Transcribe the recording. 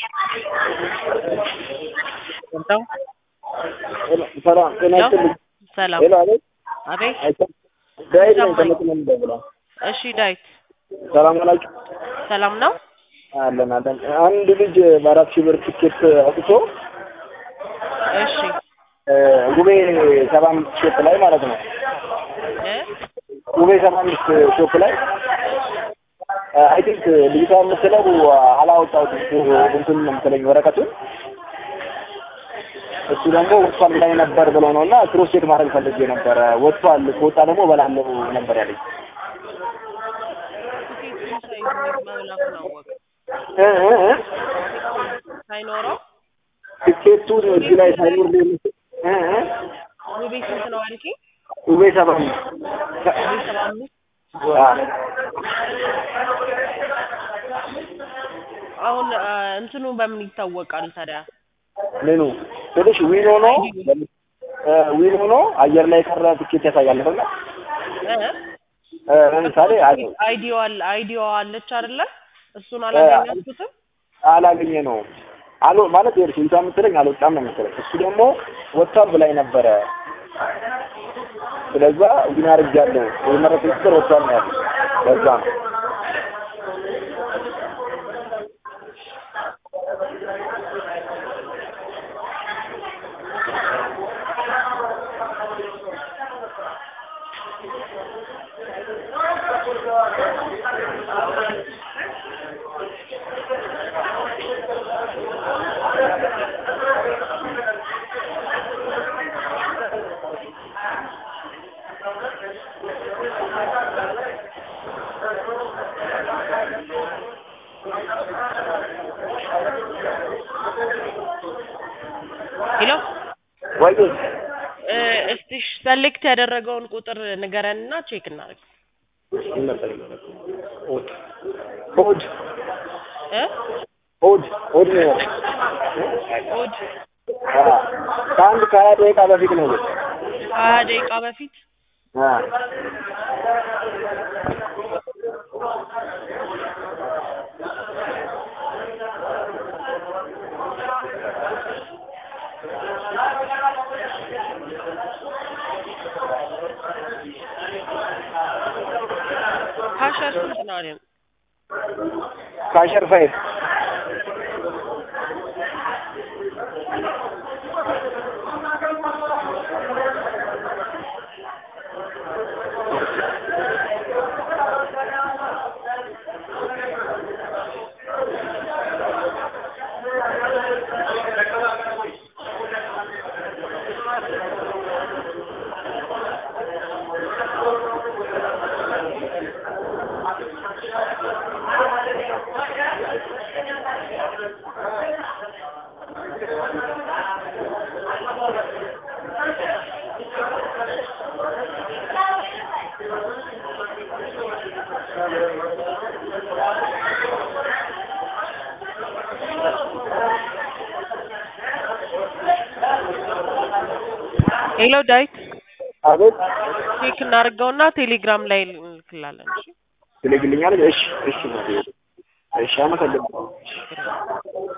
ወጣው ሰላም ጤና ይስጥልኝ። ሰላም ሄሎ አቤት አቤት አይሰማም? ዳዊት ነኝ ይሰማኝ። ከመቅደላ የምደውለው። እሺ ዳዊት ሰላም ዋላችሁ? ሰላም ነው አለን አለን። አንድ ልጅ በአራት ሺህ ብር ትኬት አውጥቶ እሺ እ ጉቤ ሰባ አምስት ሾፕ ላይ ማለት ነው እ ጉቤ ሰባ አምስት ሾፕ ላይ አይ ቲንክ ልጅቷ የምትለው አላወጣሁትም እንትን ነው የምትለኝ ወረቀቱን እሱ ደግሞ ወጥቷል ላይ ነበር ብሎ ነው እና ክሮስ ቼክ ማድረግ ፈልጌ ነበረ። ወጥቷል ከወጣ ደግሞ እበላለሁ ነበር ያለኝ። ትኬቱን ሳይኖር መብላቱን አወቀ እ እ እ ሳይኖረው ትኬቱን እዚህ ላይ ሳይኖር እ እ ውቤ ስንት ነው አልከኝ? ጉቤ ሰባ አምስት ውቤ ሰባ አምስት አ አሁን አ፣ እንትኑ በምን ይታወቃል ታዲያ? ምኑ ትንሽ ዊን ሆኖ እ ዊን ሆኖ አየር ላይ የቀረ ትኬት ያሳያል አይደል? እ እ ለምሳሌ አይ አይዲዋ አለ አይዲዋ አለች አይደለ? እሱን አላገኛችሁትም? አላገኘ ነው አሎ ማለት ይኸውልሽ ልጅቷ የምትለኝ አልወጣም ነው የምትለኝ። እሱ ደግሞ ወጥቷል ብላኝ ነበረ። ስለዛ ዊን አድርጌያለሁ የመረጥኩት ቁጥር ወጥቷል ነው ያለው። ለዛ ነው ሄሎ ወይ እ፣ እስቲ ሰሌክት ያደረገውን ቁጥር ንገረንና ቼክ እናድርግ። ምን ነበር የሚለው? ኦድ ኦድ እ ኦድ ኦድ ነው ያለው። ኦድ አ ከአንድ ከሀያ ደቂቃ በፊት ነው ግን ሀያ ደቂቃ በፊት አ ካሸር ስንት ነው አለን? ካሸር ፋይቭ ሄሎ ዳዊት አቤት ቼክ እናድርገውና ቴሌግራም ላይ እንልክላለን። እሺ ትልግልኛለች። እሺ እሺ እሺ አመሰግናለሁ። ችግር የለም።